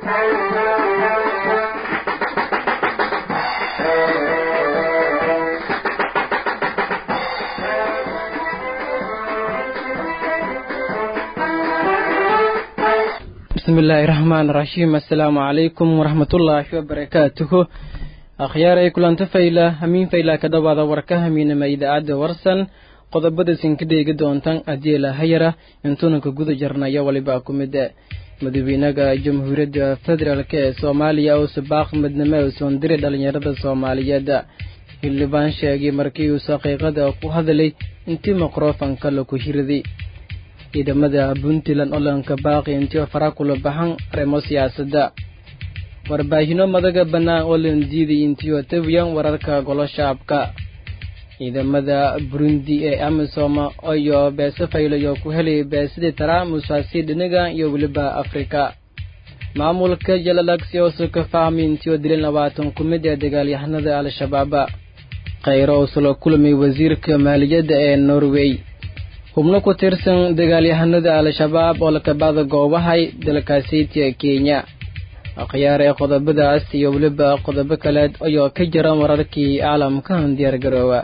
bismi illaahi raxmaan raxiim assalaamu calaykum waraxmatullaahi wabarakaatuhu akhyaaray kulanta fayla hamiin fayla ka dhowaada warka hamiinama idaacadda warsan qodobada sinka dheegi doontan adiela hayara intuunanka guda jarnaya waliba ku mid madaxweynaha jamhuuriyadda federaalk ee soomaaliya oo sabaaq midnimo ee soondiri dhalinyarada soomaaliyeed xildhibaan sheegay markii uu saqiiqada ku hadlay intii mikrofanka laku hiriday ciidamada puntland olanka baaqi intii fara kula baxan arrimo siyaasadda warbaahino madaga bannaan oo lan diiday intii tabiyan wararka golo shaabka ciidamada burundi ee amisom iyo beese faylayo ku helay beesidii taraamusaasi dhiniga iyo weliba afrika maamulka jalalagsi oo ka fahmay intii dilin labaatan ku mid ee dagaalyahanada al-shabaab khayro oo sula kulmay wasiirka maaliyadda ee norway xubno ku tirsan dagaalyahanada al-shabaab oo lakabada goobahay dalkaasiitiya kenya akhyaar ee qodobadaas iyo weliba qodobo kaleed ayoo ka jira wararkii caalamkan diyaargaroowa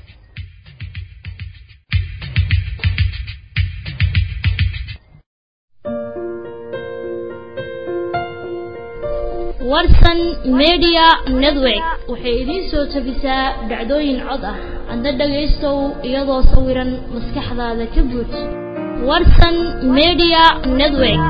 warsan media network waxay idiin soo tabisaa dhacdooyin cod ah adna dhagaystow iyadoo sawiran maskaxdaada ka buuj warsan media network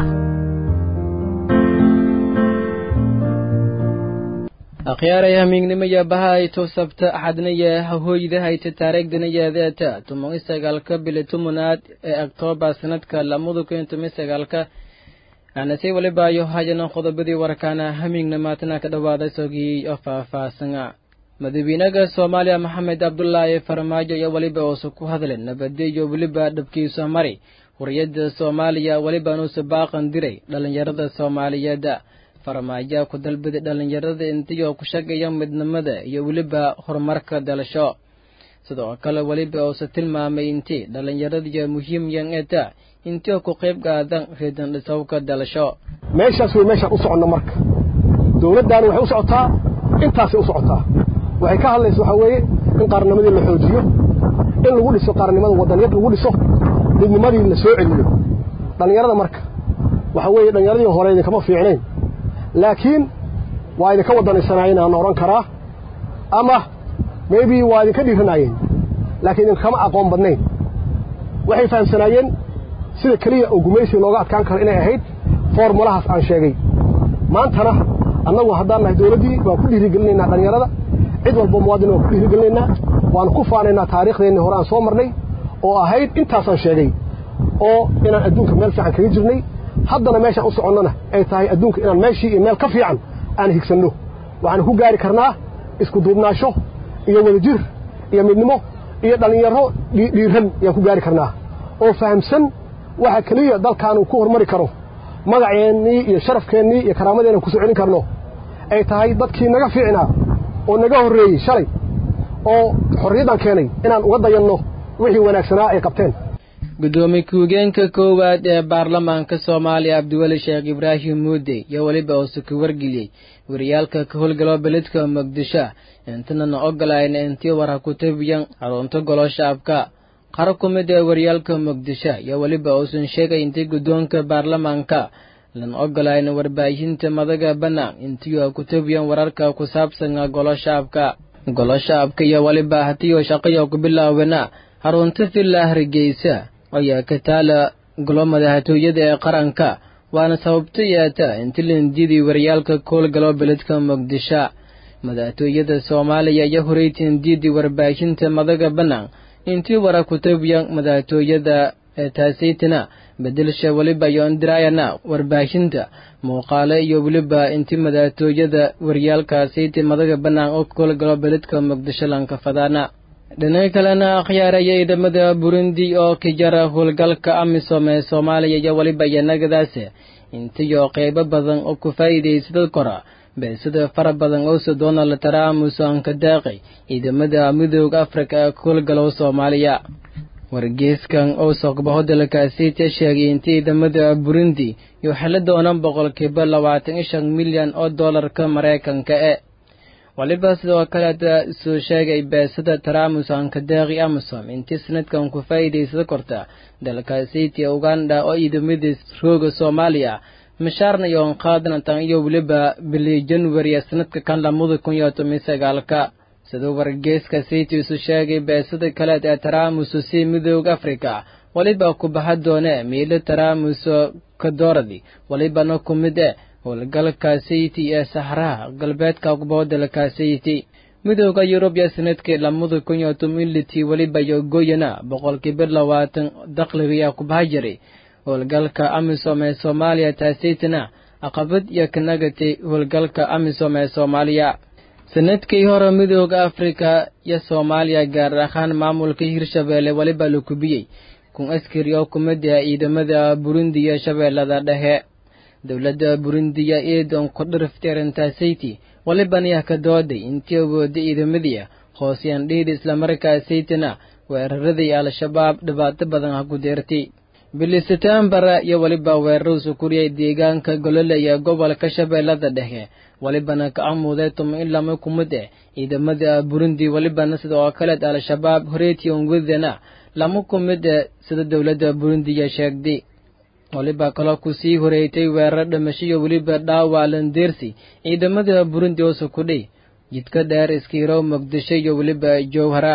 akhyaaray hamiignimaya bahayto sabta axadnaya hahooydahayta taariikhdanayadeeta tuman isagaalka bili tumunaad ee oktoobar sanadka lamada kun toban sagaalka aanase walibaayo hayana qodobadii warkaana hamiignamaatana ka dhawaada sogii oo faah-faahsana madaxweynaha soomaaliya maxamed cabdulaahi farmaajo iyo weliba uusa ku hadleen nabadyo iyo weliba dhabkiisa mari huriyadda soomaaliya welibaanuusa baaqan diray dhallinyarada soomaaliyeed farmaajo ku dalbaday dhallinyarada intiyoo ku shaqeeya midnimada iyo weliba horumarka dalasho sidoo kale weliba uusa tilmaamay intii dhallinyaradiyo muhiimyan eta intii ku qayb qaadan reedan dhisawka dalasho meeshaas wey meeshaan u soconno marka dowladdaani waxay u socotaa intaasay u socotaa waxay ka hadlaysa waxaa weeye in qaarnimadii la xoojiyo in lagu dhiso qaarnimada waddaniyad lagu dhiso midnimadii la soo celiyo dhallinyarada marka waxaa weeye dhallinyaradii hore idinkama fiicnayn laakiin waa idinka waddanaysanaayeen aan odhan karaa ama maybe waa idinka dhiiranaayeen laakiin idinkama aqoon badnayn waxay fahamsanaayeen sida keliya oo gumaysiga looga adkaan karo inay ahayd foormulahaas aan sheegay maantana annagu haddaan nahay dowladdii waan ku dhiirigelinaynaa dhallinyarada cid walba muwaadin waan ku dhiirigelinaynaa waanu ku faanaynaa taariikhdeennii hore aan soo marnay oo ahayd intaasaan sheegay oo inaan adduunka meel fiican kaga jirnay haddana meeshaan u soconnona ay tahay adduunka inaan meeshii iyo meel ka fiican aan higsanno waxaanu ku gaari karnaa isku duubnaasho iyo wadajir iyo midnimo iyo dhallinyaro dhiiran ayaan ku gaari karnaa oo fahamsan waxa keliya dalkaanu ku hormari karo magaceennii iyo sharafkeennii iyo karaamadeenna ku soo celin karno ay tahay dadkii naga fiicnaa oo naga horreeyey shalay oo xorriyaddan keenay inaan uga dayanno wixii wanaagsanaa ay qabteen gudoomiye ku-higeenka koowaad ee baarlamaanka soomaaliya cabdiweli sheekh ibraahim muude iyo weliba uuse ku wargeliyey wariyaalka ka howlgalo beledka muqdisho intanana ogolayn intii war ha ku tabiyan xarunta golo shaabka qaar ku mid ee waryaalka muqdisho iyo weliba uusan sheegay intii guddoonka baarlamaanka lan ogolayn warbaahinta madaga bannaan intii ku tabiyan wararka ku saabsan golo shaabka golo shaabka iyo weliba hatiyo shaqayo ku bilaawena xarunta villa hargeysa ayaa ka taala golo madaxtooyada ee qaranka waana sababto yeeta inti landidii waryaalka koolgalo beledka muqdisho madaxtooyada soomaaliya iyo horeytin diidii warbaahinta madaga bannaan intii wara ku tabiyan madaxtooyada ee taasaytana bedelsha weliba yoondirayana warbaahinta muuqaale iyo weliba intii madaxtooyada waryaalkaasayta madaga bannaan oo koolgalo beledka muqdisho lanka fadaana dhinaca kalena akhyaaraya ciidamada burundi oo ka jara howlgalka amisom ee soomaaliya iyo weliba iyanagadaas intiyo qeybo badan oo ku faa'iidaysada kora beesada fara badan owse donald trump uusan ka daaqay ciidamada midooda afrika ee howlgalow soomaaliya wargeyskan oo soqbaho dalkaasiita sheegay in ciidamada burundi iyo xili doonaan boqolkiiba labaatan iyo shan milyan oo doolarka maraykanka e waliba sidoo kaleeta soo sheegay beesada taramus ankadeeqi amasom intii sanadkan ku faa'iidaysan korta dalkaasiitiya uganda oo ciidamada rooga soomaaliya mishaarna iyoon qaadanatan iyo weliba bili january sanadka kan lamada kun iyo toban sagaalka siduu wargeyska siitiisu sheegay beesada kaleed ee taramuso si midooda afrika weliba ku baxa doone miilo taramuso kadooradi welibana ku mid e howlgalka sayti ee saxraha galbeedka kubaho dalka sayti midooda yurub iyo sanadkii lamada kun iyo toban litii weliba iyo goyana boqolkiiba labaatan dakhliga ku baxa jiray howlgalka amisom ee soomaaliya taasaytana caqabad iyo kanagatay howlgalka amisom ee soomaaliya sanadkii hore midooda afrika iyo soomaaliya gaar ahaan maamulka hirshabeelle weliba la kubiyey kun askari oo kumid ah ciidamada burundi iyo shabeellada dhexe dowladda burundiya iidan ku dhiriftay arrintaasaytii walibana ka dooday intii awooday ciidamadii hooseyaan dhiidhi islamarkaasaytina weeraradii al-shabaab dhibaato badan ha ku deertay bili setembar iyo weliba weeraruu kuriyay deegaanka golole iyo gobolka shabeellada dhexe welibana ka amuuday tuma in lama kumid eh ciidamada burundi welibana sida oo kaleed al-shabaab horeetiyon wedana lama kumid eh sida dowladda burundiya sheegday weliba kaloo kusii horeeytay weerar dhimashiyo weliba dhaawac landeersi ciidamada burundi oo sukudhay jidka dheer iskiirow muqdisho iyo weliba jowhara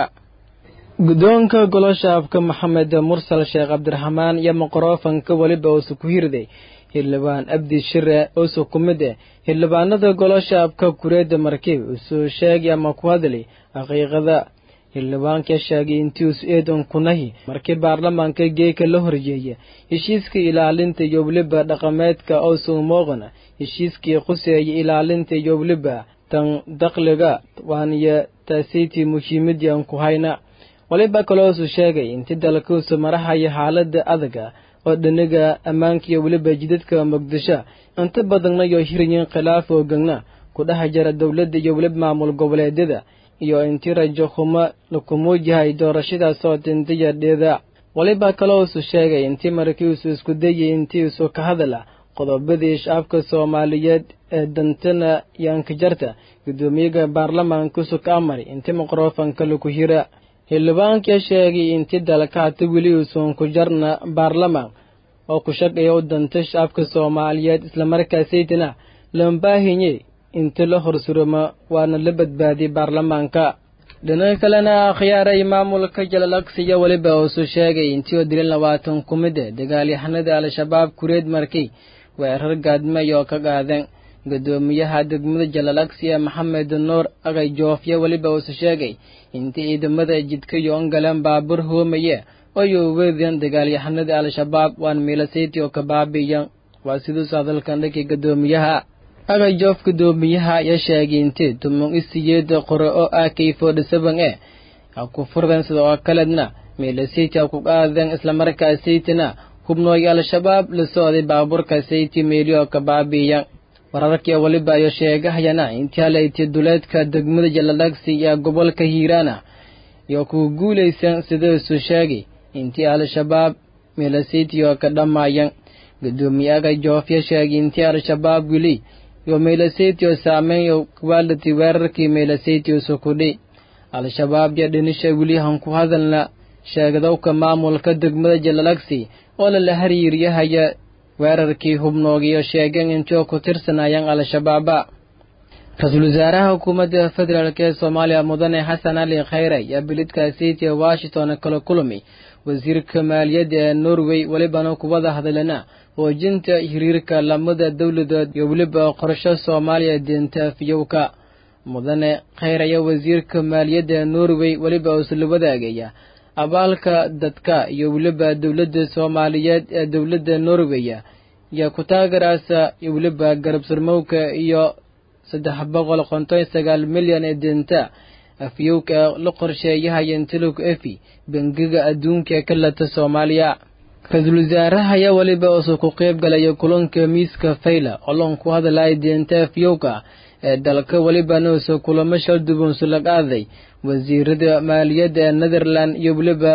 guddoonka goloshaafka maxamed mursal sheekh cabdiraxmaan iyo mikroofanka weliba uusu ku hirday xildhibaan abdi shire uusu ku mid eh xildhibaanada goloshaafka kureedda markiib usuu sheegay ama ku hadlay xaqiiqada xildhibaanka sheegay intiisu eedan kunahi markii baarlamaanka geeka la horjeeya heshiiska ilaalinta iyo weliba dhaqameedka oosuu mooqana heshiiskii quseeya ilaalinta iyo weliba tan dakhliga waaniyo taasaytii muhiimadian ku hayna waliba kaloosu sheegay intii dalkuusu marahaya xaalada adaga oo dhiniga ammaanka iyo weliba jidadka muqdisho inta badanna iyo hiryin khilaaf oogagna ku dhex jira dowladda iyo weliba maamul goboleedyada iyo intii rajo xumo lakumuujahay doorashadaas oo dintiyadheeda waliba kaloosu sheegay intii markiisu isku dayay intiisu ka hadala qodobadii shacabka soomaaliyeed ee dantana yaankajarta guddoomiyaga baarlamaankusu ka amari intii mikroofanka laku hira xildhibaanka sheegay intii dalka hata weli uusan ku jarna baarlamaan oo ku shaqeeya u danta shacabka soomaaliyeed islamarkaasaytana lambaahinye inta la horsuruma waana la badbaadiyay baarlamaanka dhinaca kalena akhyaaray maamulka jalalaqsiya weliba uusu sheegay intii oo dilin labaatan ku mid e dagaalyahanada al-shabaab kureed markay weerar gaadmay oo ka qaadeen guddoomiyaha degmada jalalaqsiya maxamed nuur agay joofya weliba uusu sheegay intii ciidamada jidka yoon galeen baabur hoomaya oo yoweedeen dagaalyahanada al-shabaab waan miilasayti oo ka baabiyan waa siduusu hadalkan dhankii guddoomiyaha agay joof guddoomiyaha ayaa sheegay intii tumon isiyeeda qore oo ah kayfodha saban e ha ku furden sida oo kaleedna miilasayti ha ku qaadeen islamarkaasaytina hubnooyo al-shabaab la socday baabuurka sayti meeli oo ka baabiyan wararkii weliba ayo sheegahayana intii halayti duleedka degmada jalalagsi iyo gobolka hiiraana iyo ku guulaysan sidaisu sheegay intii al-shabaab miilasayti oo ka dhamaayan guddoomiyaga joofya sheegay intii al-shabaab weli iyo miilasayti oo saameyn kuwaalati weerarkii miilasayti usukudhi al-shabaab iyo dhinisha weli han ku hadalna sheegdowka maamulka degmada jalalagsi oo lala hariiryahaya weerarkii hubnoogiyo sheegeen intii oo ku tirsanayaan al-shabaaba ra-iisul wasaaraha xukuumadda federaalk ee soomaaliya mudane xasan cali khayre ayaa bilidkaasiiti ee washington kala kulmay wasiirka maaliyadda ee norway welibana kuwada hadalana hoojinta xiriirka lamada dowladood iyo weliba qorsho soomaaliya deenta afiyowka mudane khayr ayaa wasiirka maaliyadda ee norway weliba uusla wadaagaya abaalka dadka iyo weliba dowladda soomaaliyeed ee dowladda norweya iyo ku taagaraasa iyo weliba garabsurmowka iyo saddex boqol konton sagaal milyan ee deenta afyowka ee la qorsheeyahaya intilog efi bangiga adduunka ee ka lata soomaaliya ra-iisul wasaaraha ayaa weliba uusu ku qeyb galaya kulanka miiska fayla olon ku hadlaya deenta afyowka ee dalka welibana uusu kulamo shal dubansu la qaaday wasiirada maaliyadda ee netherland iyo weliba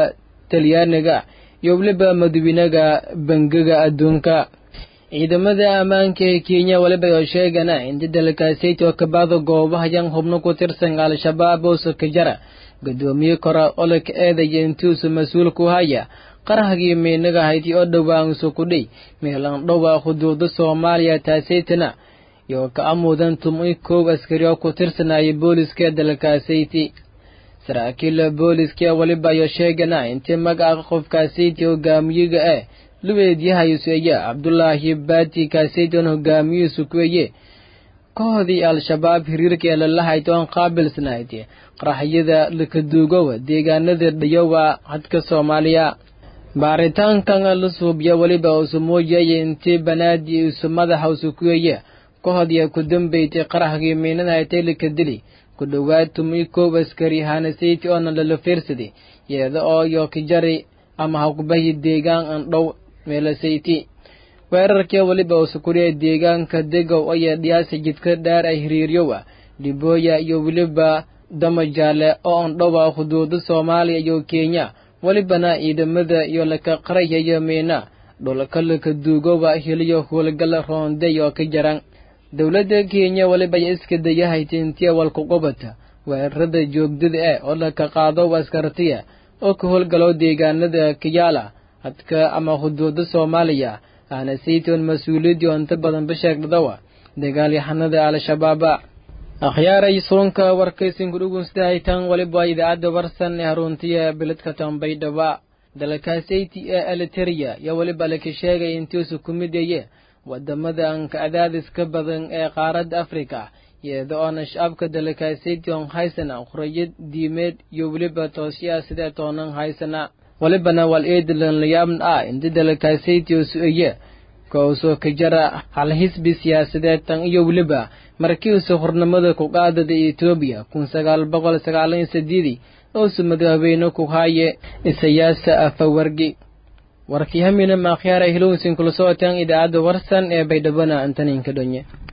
talyaaniga iyo weliba madaxweynaha bangiga adduunka ciidamada ammaanka ee kenya weliba oo sheegana inta dalkaasayt oo kabaada goobaha yan hubno ku tirsan al-shabaab oo sokajara gudoomiye kora olaka eedaya intuusu mas-uul ku haya qarahagii miinaga hayti oo dhowaan sukudhay meelan dhowa xuduuda soomaaliya taasaytana iyo ka amuudan tumay koow askari oo ku tirsanaya booliska dalkaasayti saraakiil booliska weliba ayo sheegana intii magaca qofkaasayti hogaamiyiga ah luweedyahayuseeya cabdulaahi baati kaasayton hogaamiyihiisu kuweye kohodii al-shabaab hiriirka ee lalahaytoon qaabilsanayd qaraxyada lakaduugowa deegaanada dhayowa hadka soomaaliya baaritaankan la suubya weliba usu muujaya intii banaadi isu madaxa usu kuweye kohodiya ku dambaysay qaraxgii miinadahaytay laka dili ku dhowaad tumi koow askari hanasayti oona lala fiirsaday yeeda oo yookijari ama haqbahi deegaan andhow meelasayti weerarkii weliba usukuriya deegaanka degow ayaa dhiyaasa jidka dheer ay hiriiryowa dhibooya iyo weliba dama jaale oo andhowa xuduuda soomaaliya iyo kenya welibana ciidamada iyo laka qarayaya miina dhulka laka duugowa heliyo howlgal roonday oo ka jaran dowladda kenya weliba ay iska dayahayta intiya walkuqubata weerarada joogdada ah oo laka qaado askartiya oo ka howlgalo deegaanada kiyaala hadka ama xuduuda soomaaliya aana saytoon mas-uuliyadii oo inta badan basheegdadawa dagaalyahanada al-shabaaba akhyaaray surunka warkaysin kudhugunsidahaytan weliba idaacadda warsan ee haruntiya biladka tambaydhaba dalkaasayti ee aliteria iyo weliba laka sheegay intiisu ku midaye wadamada anka cadaadiska badan ee qaaradda afrika iyada oona shacabka dalkaasayti on haysana qurayad diimeed iyo weliba toosyaa sidee toonan haysana walibana wal eedlan layaabn ah inta dalkaasayti oo su-eye kousoo ka jara hal xisbi siyaasadeed tan iyo weliba markiisu hornimada ku qaadada etoobiya kun sagaal boqol sagaalan sideedii oosu madaxweyne ku haaye isayaasa afawargi warkii hamina maakhyaara hilowsin kula socotaan idaacadda warsan ee baydhabana antaninka dhonye